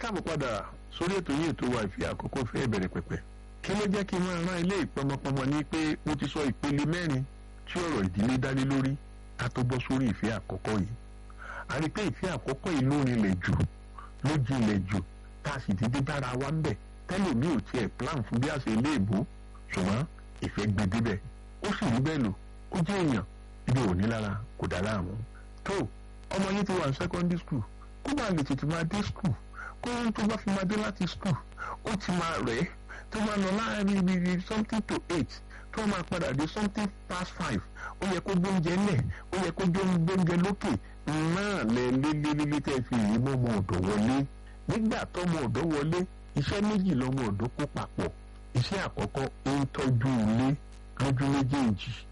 káàbọ̀ padà sórí ètò yìí ètò wa ìfẹ́ àkọ́kọ́ fẹ́ bẹ̀rẹ̀ pẹ̀pẹ̀ kí ló jẹ́ kí n máa rán ilé ìpọmọpọmọ ní pé mo ti sọ ìpele mẹ́rin tí ọ̀rọ̀ ìdílé dání lórí ká tó bọ́ sórí ìfẹ́ àkọ́kọ́ yìí a rí i pé ìfẹ́ àkọ́kọ́ yìí ló rinlẹ̀ jù ló jinlẹ̀ jù tá a sì dídí bára wa ń bẹ̀ tẹ́lẹ̀ mi ò tiẹ̀ plan fún bí a ṣe lé ìbò ṣùgbọ́n ìfẹ́ gbé débẹ̀ ó sì rí bẹ́ẹ̀ lò ó jẹ́ èèyàn ibi òní lára kò dá láàmú tó ọmọ yìí ti wà ní secondary school kó máa lè tètè máa dé school kó ohun tó bá fi máa dé láti school ó ti máa rẹ̀ ẹ́ tó máa lọ láàrin ibi ibi something to eight tó máa padà dé something past five ó yẹ kó gbóúnjẹ lẹ̀ ó yẹ kó gbóúnjẹ lókè náà lẹ lélẹ́lẹ́lẹ́ tẹ́ fi yìí mọ́ ọmọ ọ̀dọ́ wọlé nígbà tọ́mọ ọ̀dọ́ wọlé iṣẹ́ méjì lọ́mọ ọ̀dọ́ kó papọ̀ iṣẹ́ àkọ́kọ́ ó ń tọ́jú ilé lójú méjèèjì